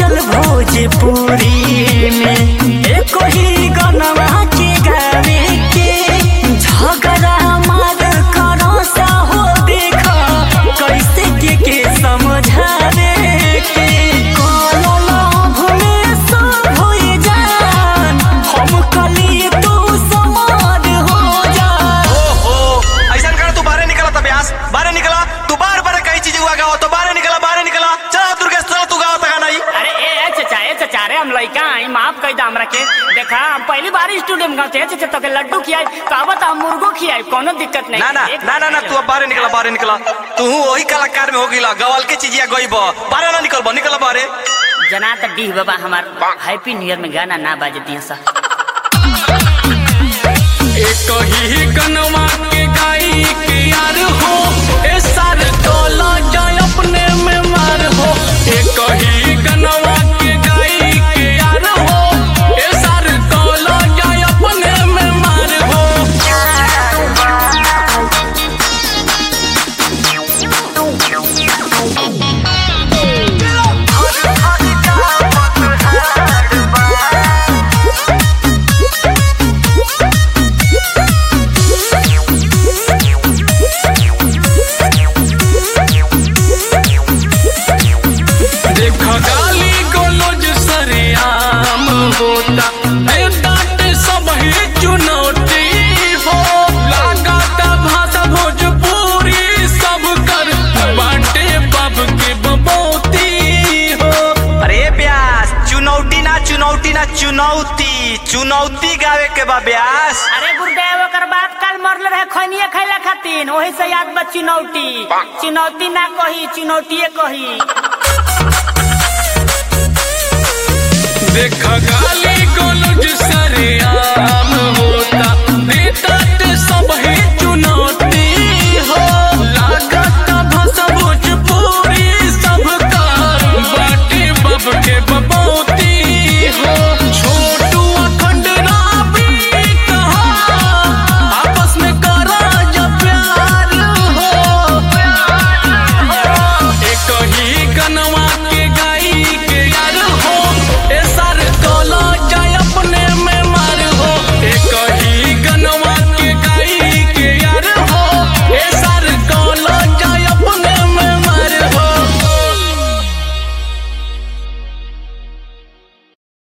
पड़ल भोजपुरी में एको ही गनवा के गावे के झगड़ा मार करो सा हो देखा कैसे के के समझावे के कालो लाभ में सब होई जान हम कली तू समार हो जा ओहो ऐसा कर तू बाहर निकला था ब्यास बाहर निकला तू बार बार कई चीज हुआ गाओ तो बाहर निकला बाहर निकला चला दुर्गेश चला तू गाओ तक नहीं अरे ए ए चचा ए चचा रे हम लइका आई माफ कई दा हमरा के देखा हम पहली बार स्टूडियो में गाते चचा तो के लड्डू खियाई कहबत हम मुर्गो खियाई कोनो दिक्कत नहीं ना ना एक ना ना ना तू अब बाहर निकला बाहर निकला तू वही कलाकार में हो गिला गवाल के चीजिया गईब बाहर ना निकल निकल बाहर जना त डीह बाबा हमार हैप्पी न्यू ईयर में गाना ना बाजे दिया सा एक ही गनवा के गाई के यार हो ए सार तोला जाए अपने में मार हो एक ही गनवा के गाई के यार हो ए सार तोला जाए अपने में मार हो देख गाली गोलोज सरेआम होता ए डांट सब ही चुनौती हो लगाता भाषा भोजपुरी सब कर बाटे बब के बबौती हो अरे ब्यास चुनौती ना चुनौती ना चुनौती चुनौती गावे के बा ब्यास अरे गुरुदेव ओकर बाप काल मरले रहे खनिए खैला खातिर ओही से याद बा चुनौती चुनौती ना कही चुनौतीए कही देख गाली गोलोज सरेआम